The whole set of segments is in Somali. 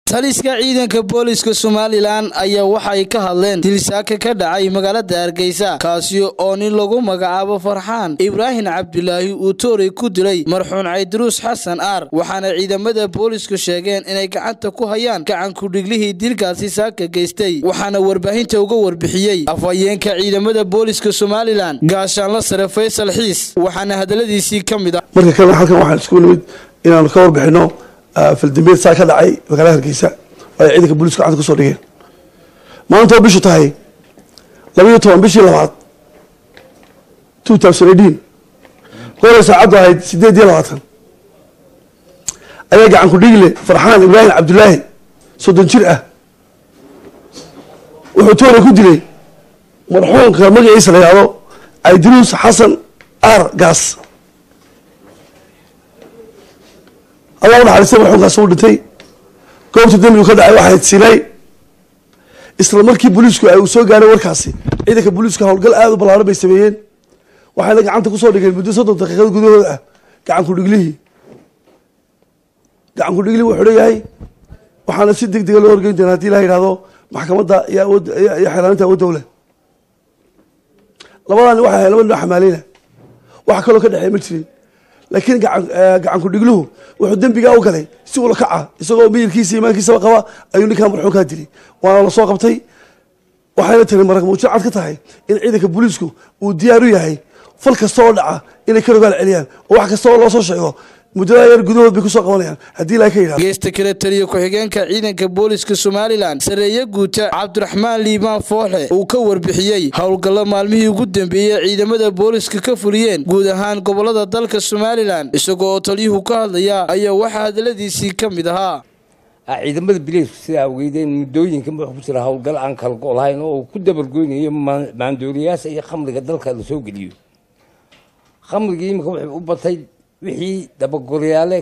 taliska ciidanka booliska somalilan ayaa waxay ka hadleen dilsaaka ka dhacay magaalada hargeysa kaasi oo nin lagu magacaabo farxaan ibraahim cabdulaahi uu toorey ku dilay marxuun caydaruus xasan aar waxaana ciidamada boolisku sheegeen inay gacanta ku hayaan gacankudhiglihii dilkaasi saaka geystay waxaana warbaahinta uga warbixiyey afhayeenka ciidamada booliska somalilan gaashaanla sare faysal xiis waxaana hadaladiisii ka mid ah marka kale halkan waxaan isku nimid inaanu ka warbixino faldambeed saa ka dhacay magaalada hargeysa oo ay ciidanka booliisku gacanta kusoo dhigeen maanta oo bishu tahay labaiyo toban bishii labaad two thousand eighteen goray saacaddu ahayd sideed iyo labaatan ayaa gacan ku dhigle farxaan ibraahim cabdulaahi soddon jir ah wuxuu toore ku dilay marxuumka magaciisa la yihahdo caydiruus xasan aar gaas allah unaxariistay marxuumkaas uu dhintay goobta dembigu ka dhacay waxayd sinay isla markii booliisku ay uu soo gaaray warkaasi ciidanka booliisku howlgal aada u ballaaran bay sameeyeen waxayna gacanta kusoo dhigeen muddo soddon daqiiqad gudahooda ah gacan ku-dhiglihii gacan ku-dhiglihii wuxuu leeyahay waxaana si deg dega loo horgeyn doona hadii la yidhahdo maxkamadda iyo awood iyo xeelaaninta awood dowla labadani waxay ahay laba nin oo xamaaleyna wax kaloo ka dhexeeya ma jirin laakiin gacan ku-dhigluhu wuxuu dembigaa u galay si ula kaca isagoo miyirkiisa imaankiisaba qaba ayuu ninkaa marxuumkaa dilay waana lasoo qabtay waxayna tiri marag muujin cad ka tahay in ciidanka booliisku uu diyaar u yahay fal kasta oo dhaca inay ka rogaal celiyaan oo wax kasta oo loo soo sheego muddada yar gudahood bay kusoo qabanayaan haddii ilaa ka yidhahdo geesta kale taliya ku-xigeenka ciidanka booliska somalilan sareeye guuta cabdiraxmaan liibaan fooxe uu ka warbixiyey howlgallo maalmihii ugu dambeeyey ciidamada booliska ka fuliyeen guud ahaan gobolada dalka somalilan isagoo oo taliyuhu ka hadlaya ayaa waxaa hadaladiisii ka mid ahaa ciidamada bileysku sidaa ogeydeen muddooyinkan wuxuu ku jira howlgal aan kala go' lahayn oo uu ku dabargoynayo maandooriyaasha iyo khamriga dalka la soo geliyo khamrigii iminka wuxuu u batay wixii dabagoryaale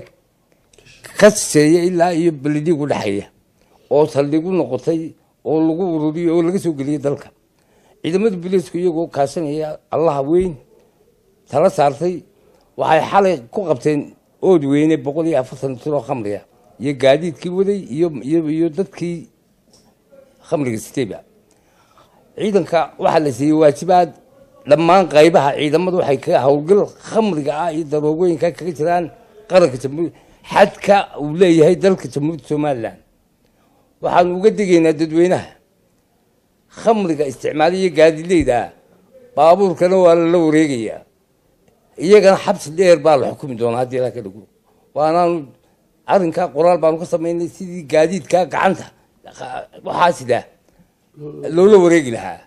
ka siseeya ilaa iyo beledhiig u dhexeeya oo saldhigu noqotay oo lagu ururiyo oo laga soo geliyay dalka ciidamada bileysku iyagoo kaashanaya allaha weyn tala saartay waxay xalay ku qabteen ood weyne boqol iyo afartan tiro khamriga iyo gaadiidkii waday iyo iyo dadkii khamriga siteyba ciidanka waxaa la siiyey waajibaad dhammaan qaybaha ciidamadu waxay ka howlgal khamriga ah iyo daroogooyinka kaga jiraan qaranka jamhuur xadka uu leeyahay dalka jamhuuriyadda somalilan waxaanu uga degaynaa dadweynaha khamriga isticmaaliyo gaadileyda baabuurkana waa lala wareegayaa iyagana xabsi dheer baa la xukumi doonaa haddii ilaa ka dhago waanaanu arrinkaa qoraal baanu ka samaynay sidii gaadiidka gacanta waxaa sidaa loola wareegi lahaa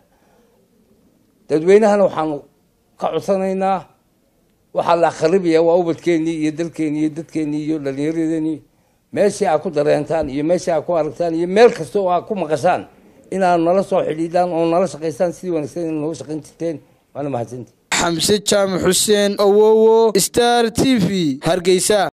dadweynahana waxaanu ka codsanaynaa waxaa la akhribaya waa ubadkeenii iyo dalkeenii iyo dadkeenii iyo dhalinyaradeenii meeshii aa ku dareentaan iyo meeshii aa ku aragtaan iyo meel kasta oo aa ku maqashaan inaad nala soo xidhiidhaan oo nala shaqaystaan sidii wanaagsan in nooga shaqayn jirteen waana mahadsantii xamse jaamac xuseen awowo star t v hargeysa